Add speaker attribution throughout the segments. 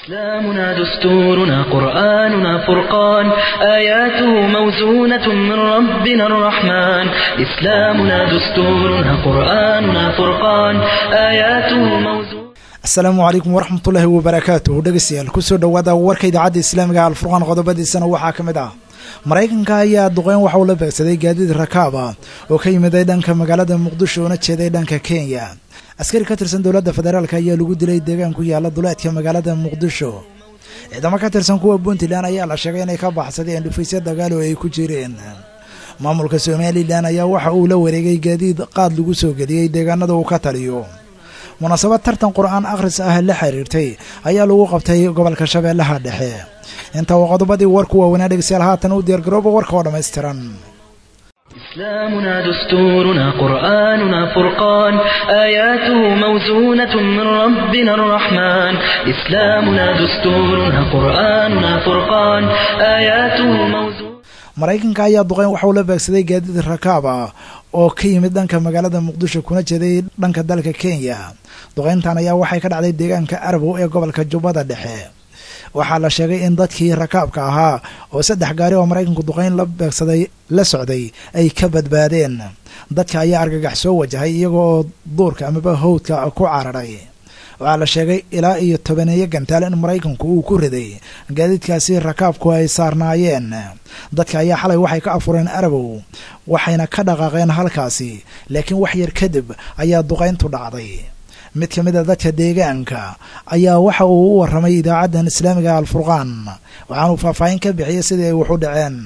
Speaker 1: إسلامنا دستورنا قرآننا فرقان آياته موزونة من ربنا الرحمن إسلامنا دستورنا قرآننا فرقان آياته موزونة
Speaker 2: asalaamu calaykum waraxmatullaahi wabarakaatuh dhegeystayaal kusoo dhowaada warka idaacadda islaamiga alfurqaan qodobadiisana waxaa ka mid ah maraykanka ayaa duqeyn waxa uu la beegsaday gaadiid rakaab ah oo ka yimiday dhanka magaalada muqdisho oona jeeday dhanka kenya askari ka tirsan dowladda federaalk ayaa lagu dilay deegaan ku yaala duleedka magaalada muqdisho ciidamo ka tirsan kuwa puntland ayaa la sheegay inay ka baxsadeen dhufaysyo dagaal oo ay ku jireen maamulka somalilan ayaa waxa uu la wareegay gaadiid qaad lagu soo geliyey deegaanada uu ka taliyo munaasabad tartan qur-aan akhris ah la xiriirtay ayaa lagu qabtay gobolka shabeellaha dhexe inta waa qodobadii warku waaweynaa dhegeystayaal haatan u diyaargarooba warka oo dhammaystiran
Speaker 1: إسلامنا دستورنا قرآننا فرقان آياته موزونة من ربنا الرحمن إسلامنا دستورنا قرآننا فرقان آياته موزونة
Speaker 2: maraykanka ayaa duqeyn waxauu la beegsaday gaadiid rakaab ah oo ka yimid dhanka magaalada muqdisho kuna jeeday dhanka dalka kenya duqeyntan ayaa waxay ka dhacday deegaanka arabow ee gobolka jubbada dhexe waxaa la sheegay in dadkii rakaabka ahaa oo saddex gaari oo maraykanku duqeyn la beegsaday la socday ay ka badbaadeen dadka ayaa argagax soo wajahay iyaga oo duurka amaba howdka ku cararay waxaa la sheegay ilaa iyo tobaneeyo gantaal in maraykanku uu ku riday gaadiidkaasi rakaabku ay saarnaayeen dadka ayaa xalay waxay ka afureen arabow waxayna ka dhaqaaqeen halkaasi laakiin wax yar kadib ayaa duqayntu dhacday mid ka mid a dadka deegaanka ayaa waxa uu u warramay idaacaddan islaamiga alfurqaan waxaanuu faahfaahin ka bixiyey sidii ay wax u dhaceen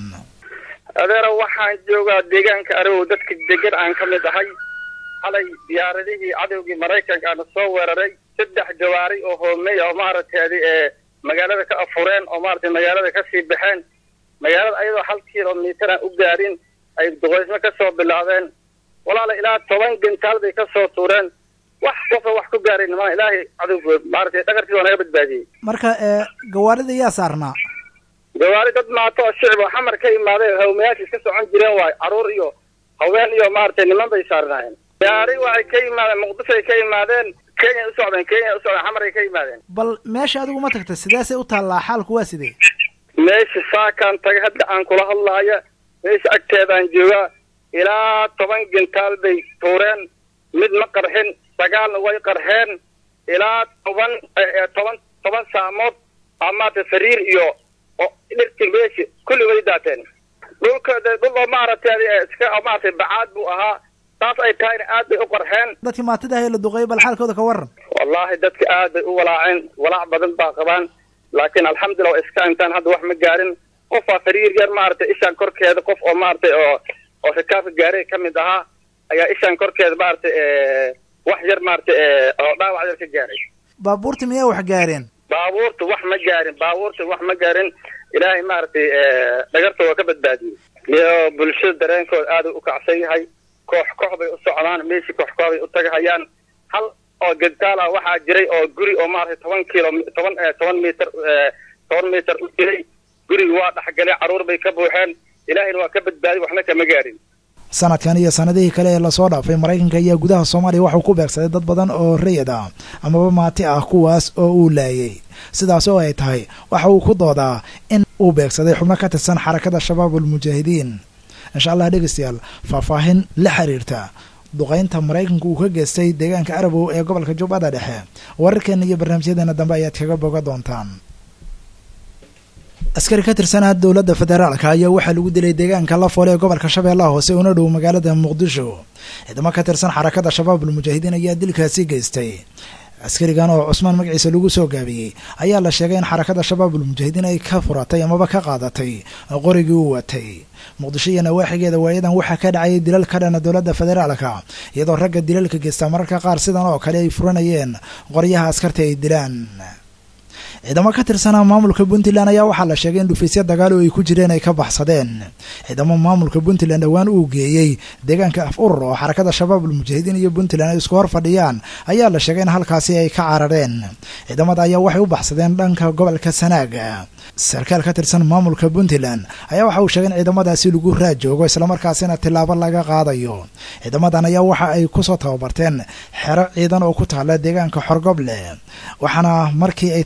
Speaker 3: adeero waxaan joogaa deegaanka arabow dadka degan aan ka mid ahay xalay diyaaradihii cadowgii maraykankaana soo weeraray saddex gawaari oo hoomey oo maaragteedi ee magaalada ka afureen oo maaragtay magaalada kasii baxeen magaalada ayadoo hal kilomitir aan u gaarin ay duqaysmo ka soo bilaabeen walaala ilaa toban gantaal bay ka soo tuureen wax qofa wax ku gaarayn maa ilaahay cadowgood maaragtay dhagartii waa naga badbaadiyey
Speaker 2: marka ee gawaarida yaa saarnaa
Speaker 3: gawaari dad maato oo shicib oo xamar ka imaadeen hawmayaasha iska socon jireen waayo caruur iyo haween iyo maaragtay niman bay saarnaayeen gaari waxay ka yimaadeen muqdishoay ka yimaadeen kenya u socdeen kenya u socdeen xamar ay ka yimaadeen
Speaker 2: bal meesha adigu ma tagta sidaasay u taallaa xaalku waa sidee
Speaker 3: meesha saakaan tagay hadda aan kula hadlaaya meesha agteedaan joogaa ilaa toban gantaal bay tuureen mid ma qarxin sagaalna way qarxeen ilaa toban toban toban saamood amaata sariir iyo dhirti meesha kulli way daateen dhulka dhul maaragtay iska maaragtay bacaad buu ahaa saas ay tahayna aad bay u qarxeen
Speaker 2: dadkii maatida ahe la duqeeyay bal xaalkooda ka waran
Speaker 3: wallaahi dadka aad bay u walaaceen walaac badan baa qabaan laakiin alxamdulillah waa iska intaan hadda wax ma gaarin qofaa sariir yar maaragtay ishaan korkeeda qof oo maaragtay oo oo rikaabka gaaray ka mid ahaa ayaa ishaan korkeeda maaragtay wax yar maaragtay oo dhaawac yar ka gaaray
Speaker 2: baabuurta miyaa wax gaareen
Speaker 3: baabuurta wax ma gaarin baabuurta wax ma gaarin ilaahay maaragtay dhagarta waa ka badbaadiyey iyo bulshada dareenkooda aad u kacsan yahay koox koox bay u socdaan meeshii koox koox bay u tagahayaan hal oo gantaal ah waxaa jiray oo guri oo maaragtay toban kilo toban toban mitir toban mitir u jiray gurigi waa dhexgalay carruur bay ka buuxeen ilaahayna waa ka badbaadiy waxna kama gaarin
Speaker 2: sanadkan iyo sanadihii kale ee lasoo dhaafay maraykanka ayaa gudaha soomaaliya waxuu ku beegsaday dad badan oo rayid ah amaba maati ah kuwaas oo uu laayay sidaas oo ay tahay waxa uu ku doodaa in uu beegsaday xubno ka tirsan xarakada shabaab almujaahidiin insha allah dhegeystayaal faahfaahin la xiriirta duqaynta maraykanka uu ka geystay deegaanka arabow ee gobolka jubbada dhexe wararkeena iyo barnaamijyadeena dambe ayaad kaga boga doontaan askari ka tirsanaa dowladda federaalka ayaa waxaa lagu dilay deegaanka lafoole ee gobolka shabeellaha hoose una dhow magaalada muqdisho ciidamo ka tirsan xarakada shabaab almujaahidiin ayaa dilkaasi geystay askarigan oo cusmaan magaciisa lagu soo gaabiyey ayaa la sheegay in xarakada shabaab almujaahidiin ay ka furatay amaba ka qaadatay qorigii uu watay muqdisho iyo nawaaxigeeda waayadan waxaa ka dhacayay dilal ka dhana dowladda federaalka iyadoo ragga dilalka geystaa mararka qaar sidan oo kale ay furanayeen qoryaha askarta ay dilaan ciidamo ka tirsanaa maamulka puntland ayaa waxaa la sheegay in dhufaysyo dagaal oo ay ku jireen ay ka baxsadeen ciidamo maamulka puntland dhowaan uu geeyey deegaanka af urur oo xarakada shabaab almujaahidiin iyo puntland ay isku hor fadhiyaan ayaa la sheegay in halkaasi ay ka carareen ciidamada ayaa waxay u baxsadeen dhanka gobolka sanaaga sarkaal ka tirsan maamulka puntland ayaa waxa uu sheegay in ciidamadaasi lagu raajoogo islamarkaasina tilaabo laga qaadayo ciidamadan ayaa waxa ay kusoo tababarteen xero ciidan oo ku taala deegaanka xorgoble waxaana markii ay tababarteen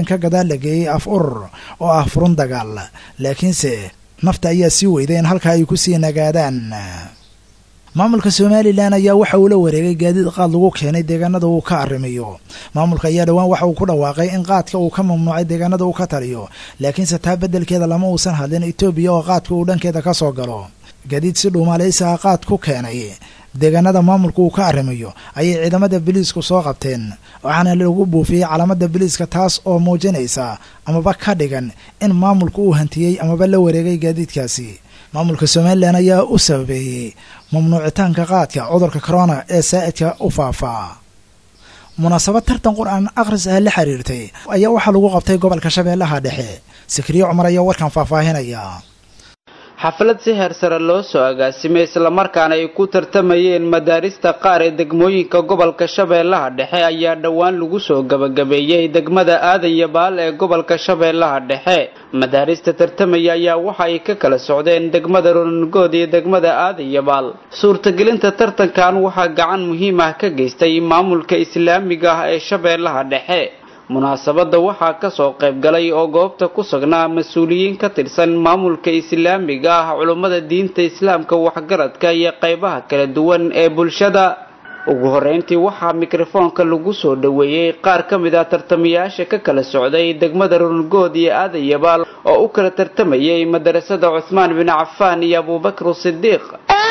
Speaker 2: habeen ka gadaal la geeyey af urur oo ah furun dagaal laakiinse nafta ayaa sii weyday in halkaa ay ku sii nagaadaan maamulka somalilan ayaa waxa uu la wareegay gaadiid qaad lagu keenay deegaanada uu ka arrimiyo maamulka ayaa dhowaan waxa uu ku dhawaaqay in qaadka uu ka mamnuucay deegaanada uu ka taliyo laakiinse taa beddelkeeda lama uusan hadlin etoobiya oo qaadka uu dhankeeda ka soo galo gaadiid si dhuumaalaysaha qaad ku keenay deegaanada maamulka uu ka arrimayo ayay ciidamada biliisku soo qabteen waxaana lagu buufiyey calaamada biliiska taas oo muujinaysa amaba ka dhigan in maamulku uu hantiyey amaba la wareegay gaadiidkaasi maamulka somalilan ayaa u sababeeyey mamnuucitaanka qaadka cudurka corona ee saa'idka u faafaa munaasabad tartan qur-aan akhris ah la xiriirtay ayaa waxaa lagu qabtay gobolka shabeellaha dhexe sikriye cumar ayaa warkan faahfaahinaya
Speaker 4: xaflad si heersare loo soo agaasimay islamarkaana ay ku tartamayeen madaarista qaar ee degmooyinka gobolka shabeellaha dhexe ayaa dhowaan lagu soo gabagabeeyey degmada aadan yabaal ee gobolka shabeellaha dhexe madaarista tartamaya ayaa waxa ay ka kala socdeen degmada ronangood iyo degmada aadan yabaal suurtagelinta tartankan waxaa gacan muhiim ah ka geystay maamulka islaamiga ah ee shabeellaha dhexe munaasabadda waxaa ka soo qayb galay oo goobta ku sugnaa mas-uuliyiin ka tirsan maamulka islaamiga ah culummada diinta islaamka waxgaradka iyo qaybaha kala duwan ee bulshada ugu horeyntii waxaa mikrofoonka lagu soo dhoweeyey qaar ka mid ah tartamayaasha ka kala socday degmada rungood iyo aadan yabaal oo u kala tartamayay madarasada cuhmaan bin cafaan iyo abubakr sidiiq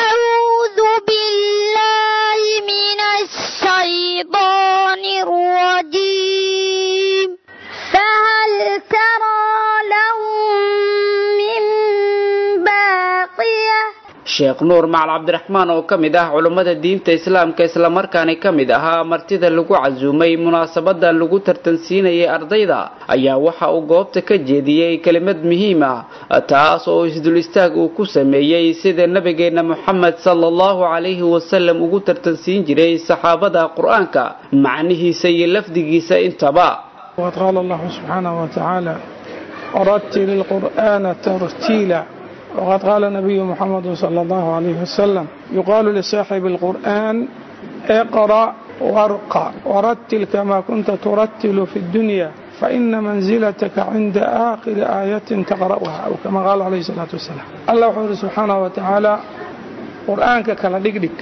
Speaker 4: sheekh nuur macal cabdiraxmaan oo ka mid ah culummada diinta islaamka islamarkaani ka mid ahaa martida lagu casuumay munaasabadan lagu tartansiinayay ardayda ayaa waxa uu goobta ka jeediyey kelimad muhiim ah taas oo isdul istaag uu ku sameeyey sida nabigeena moxamed sala allahu calayhi wasalam ugu tartansiin jiray saxaabada qur-aanka macnihiisa iyo lafdigiisa intaba
Speaker 5: وقد قال الله سبحانه وتعالى ورتل القرآن ترتيلا وقد قال النبي محمد صلى الله عليه وسلم يقال لصاحب القرآن اقرأ وارقى ورتل كما كنت ترتل في الدنيا فإن منزلتك عند آخر آية تقرأها أو كما قال عليه الصلاة والسلام الله وحده سبحانه وتعالى قرآنك كلا دقدق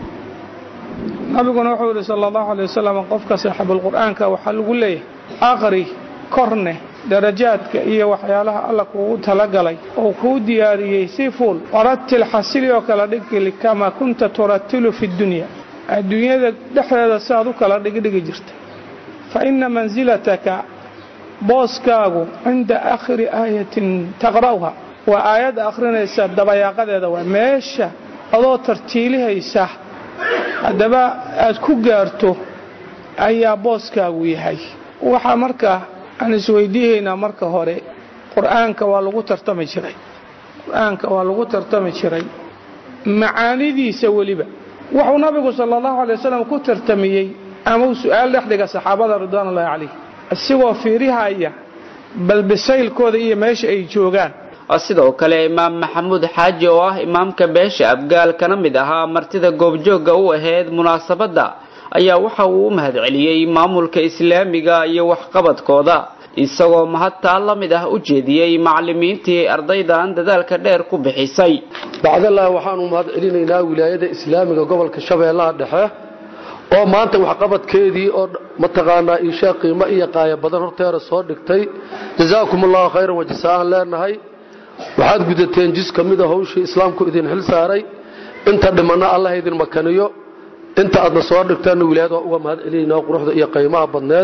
Speaker 5: نبينا وحده صلى الله عليه وسلم قفك صاحب القرآن وحلق ليه aqri korne darajaadka iyo waxyaalaha alla kuugu talagalay oo kuu diyaariyey si fuul waratil xasili oo kala dhigili kamaa kunta turatilu fi dunya adduunyada dhexdeeda siaad u kala dhigdhigi jirta fa ina mansilataka booskaagu cinda aakhiri aayatin taqra'uha waa aayadda akhrinaysa dabayaaqadeeda waa meesha adoo tartiilihaysa haddaba aad ku gaarto ayaa booskaagu yahay waxaa markaa aan isweydiihaynaa marka hore qur-aanka waa lagu tartami jiray qur-aanka waa lagu tartami jiray macaanidiisa weliba wuxuu nabigu sala allahu alay wasalam ku tartamiyey ama uu su-aal dhex dhiga saxaabada ridwaan ullahi calayh isigoo fiirihaya balbisaylkooda iyo meesha ay joogaan
Speaker 4: sidoo kale imaam maxamuud xaaji oo ah imaamka beesha abgaal kana mid ahaa martida goobjoogga u ahayd munaasabadda ayaa waxa uu u mahadceliyey maamulka islaamiga iyo waxqabadkooda isagoo mahadtaa la mid ah u jeediyey macallimiintii ardaydan dadaalka dheer ku bixisay
Speaker 6: bacdallah waxaanu mahad celinaynaa wilaayada islaamiga gobolka shabeellaha dhexe oo maanta waxqabadkeedii oo mataqaanaa iishaa qiimo iyo qaaya badan horteera soo dhigtay jazaakum allahu khayran wajasaan leenahay waxaad gudateen jis ka mida hawshii islaamku idin xil saaray inta dhimanna allah idin makaniyo inta aadna soo dhigteenna wilaayad waa uga mahad celinaynaa quruxda iyo qaymaha badneed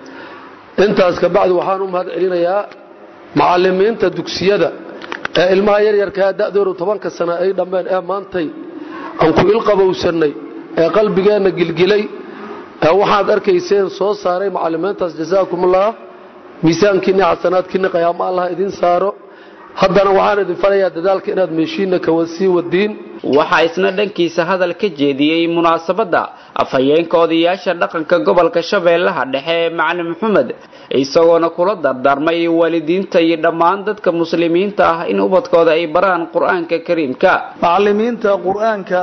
Speaker 6: intaas kabacdi waxaan u mahad celinayaa macallimiinta dugsiyada ee ilmaha yaryarkaa da'doodu tobanka sana ay dhammeen ee maantay aan ku ilqabowsannay ee qalbigeenna gilgilay ee waxaad arkayseen soo saaray macallimiintaas jasaakumullah miisaankiinni xasanaadkiinni qayaamo allah idin saaro haddana waxaan idin falayaa dadaalka inaad meeshiinna kawasii wadiin
Speaker 4: waxaa isna dhankiisa hadal ka jeediyey munaasabadda afhayeenka odayaasha dhaqanka gobolka shabeellaha dhexe macalin maxamed isagoona kula dardaarmay waalidiinta iyo dhammaan dadka muslimiinta ah in ubadkooda ay baraan qur-aanka kariimka
Speaker 7: macallimiinta qur-aanka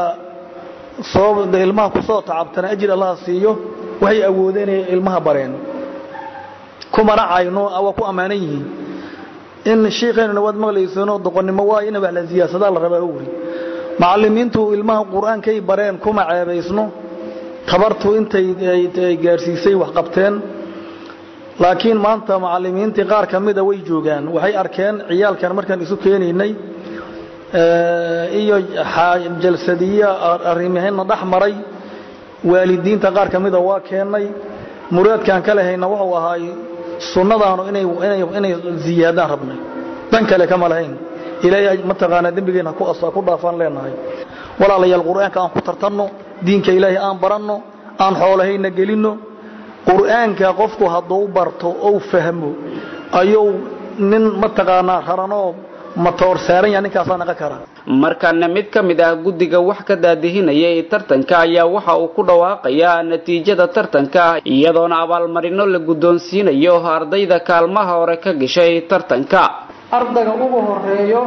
Speaker 7: soo ilmaha kusoo tacabtana ajir allah siiyo waxay awoodeen inay ilmaha bareen kumana cayno waa ku ammaanan yihiin in shiikhaynuna waad maqlaysano doqonnimo waa in wax la siyaasadaa la rabaa wuri macallimiintu ilmaha qur-aankay bareen kuma ceebaysno tabartu intay gaadhsiisay wax qabteen laakiin maanta macallimiintii qaar ka mida way joogaan waxay arkeen ciyaalkan markaan isu keenaynay iyo jalsadiyo arrimahayna dhex maray waalidiinta qaar ka mida waa keennay muraadkaan ka lehayna wuxuu ahaay sunnadaanu inay ziyaadaan rabnay dan kale kama lahayn ilaahay mataqaanaa dembigeenna ku dhaafaan leenahay walaalayaal qur'aanka aan ku tartanno diinka ilaahay aan baranno aan xoolahayna gelinno qur'aanka qofku hadduu barto ou fahmo ayuu nin mataqaanaa raranoo matoor saaran yaha ninkaasaa naqan kara
Speaker 4: markaana mid ka mid ah guddiga wax ka daadihinaya ee tartanka ayaa waxa uu ku dhawaaqayaa natiijada tartanka iyadoona abaalmarino la guddoonsiinayo ardayda kaalmaha hore ka gashay tartanka
Speaker 8: ardayga ugu horeeyo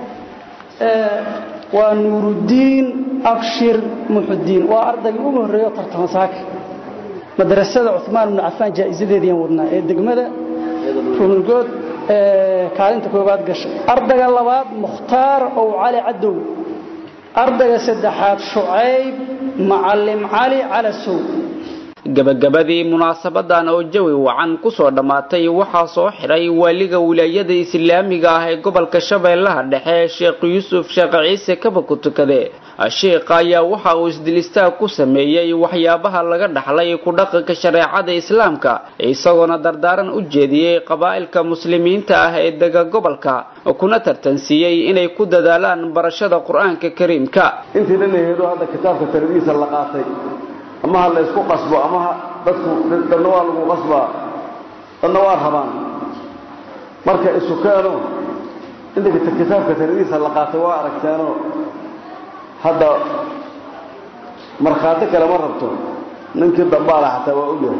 Speaker 8: waa nuuruddiin abshir muxudiin waa ardaygii ugu horreeyo tartama saaka madrasada cumaan ibnu cafaan jaa'isadeediian wadnaa ee degmada runurgood kaalinta koowaad gashay ardayga labaad mukhtaar ow cali cadow ardayga saddexaad shucayb macallim cali calasow
Speaker 4: gabagabadii munaasabadan oo jawi wacan kusoo dhammaatay waxaa soo xidhay waaliga wilaayada islaamiga ah ee gobolka shabeellaha dhexe sheekh yuusuf sheekh ciise kaba ku tukade sheekha ayaa waxa uu isdilistaag ku sameeyey waxyaabaha laga dhaxlay ku dhaqanka shareecada islaamka isagoona dardaaran u jeediyey qabaa'ilka muslimiinta ah ee dega gobolka kuna tartansiiyey inay ku dadaalaan barashada qur-aanka kariimka
Speaker 9: intii dhanaheedu hadda kitaabka taradiisa la qaatay ama ha la ysku qasbo ama dadku dadna waa lagu qasbaa dadna waa rabaan marka isukeeno inta kitaabka taradiisa la qaatay waa aragteeno hadda markhaati kale ma rabto ninkii dambaala xataa waa ogyahay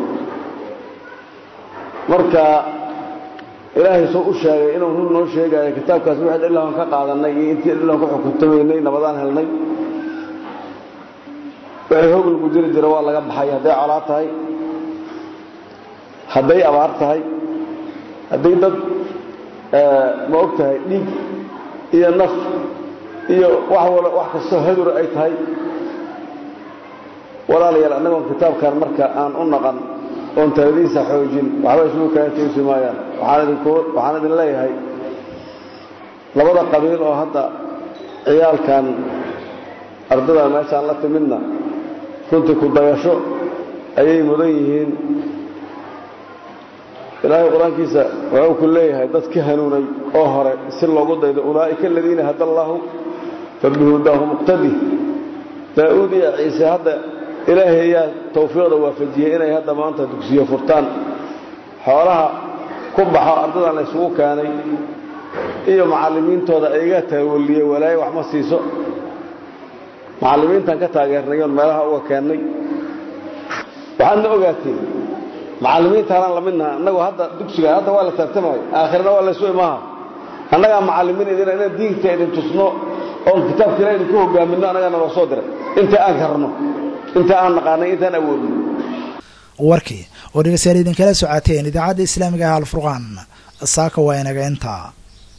Speaker 9: marka ilaahay soo u sheegay inuu run noo sheegayo kitaabkaas wixii dhilaan ka qaadanay iyo intii dhilaan ku xukuntamaynay nabadaan helnay wixii hog lagu jiri jira waa laga baxay hadday colaa tahay hadday abaar tahay hadday dad ma og tahay dhiig iyo naf iyo wax wal wax kastoo hadura ay tahay walaalayaal annagoon kitaabkan marka aan u naqan oon taladiisa xoojin waxba isugu kaga toosi maayaan waxaan idinku waxaan idin leeyahay labada qabiil oo hadda ciyaalkan ardada meeshaan la timidna runtii ku dayasho ayay mudan yihiin ilaahay qur-aankiisa wuxuu ku leeyahay dad ka hanuunay oo hore si loogu daydo ulaa'ika aladiina hada allaahu fabihudaahu muqtadi daa-uud iyo ciise hadda ilaahay ayaa tawfiiqda waafajiyey inay hadda maanta dugsiyo furtaan xoolaha ku baxo ardadan la ysugu keenay iyo macallimiintooda ayaga taawaliyey walaaye wax ma siiso macallimiintan ka taageernay oon meelaha uga keennay waxaadna ogaatiin macallimiintaanaan lamidnaha annagoo hadda dugsiga hadda waa la tartamayo aakhirna waa laysu imaha annagaa macallimiin idina inaan diinta idin tusno oon kitaabka ila idinku hogaaminno annagaana loo soo diray inta aan karno inta aan naqaanay intaan awoodno
Speaker 2: warkii oo dhegeystayaal idinkala socaateen idaacadda islaamiga ah alfurqaan saaka waa inaga intaa